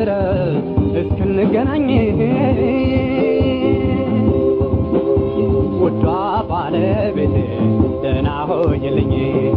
ድረስ እስክንገናኝ ውዷ ባለቤቴ ደህና ሆይልኝ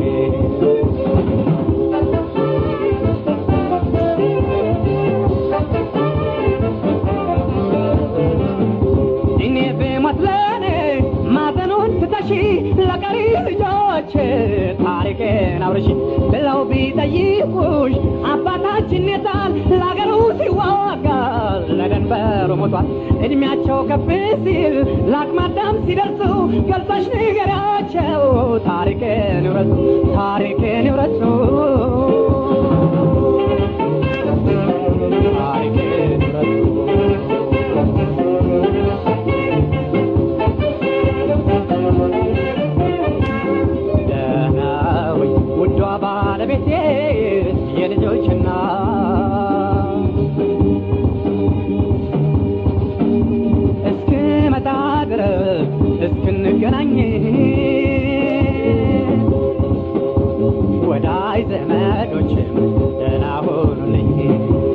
እኔ ብሞት ለኔ ማዘኑን ትተሺ ለቀሪ ልጆች ታሪኬን አውርሺ ብለው ቢጠይቁሽ አባታችን የታል ለአገሩ ሲዋጋ ለደንበሩ ሞቷል እድሜያቸው ከፍ ሲል ለአቅመ አዳም ሲደርሱ ገልጸሽ ንገሪያቸው ታሪኬን ይውረሱ ታሪኬን ይውረሱ ታሪኬን ይውረሱ ደህናዊ ውዷ ባለቤቴ የልጆች እናት እስክመጣ ድረስ እስክንገናኝ ወዳጅ ዘመዶችም ደህና ሆኑልኝ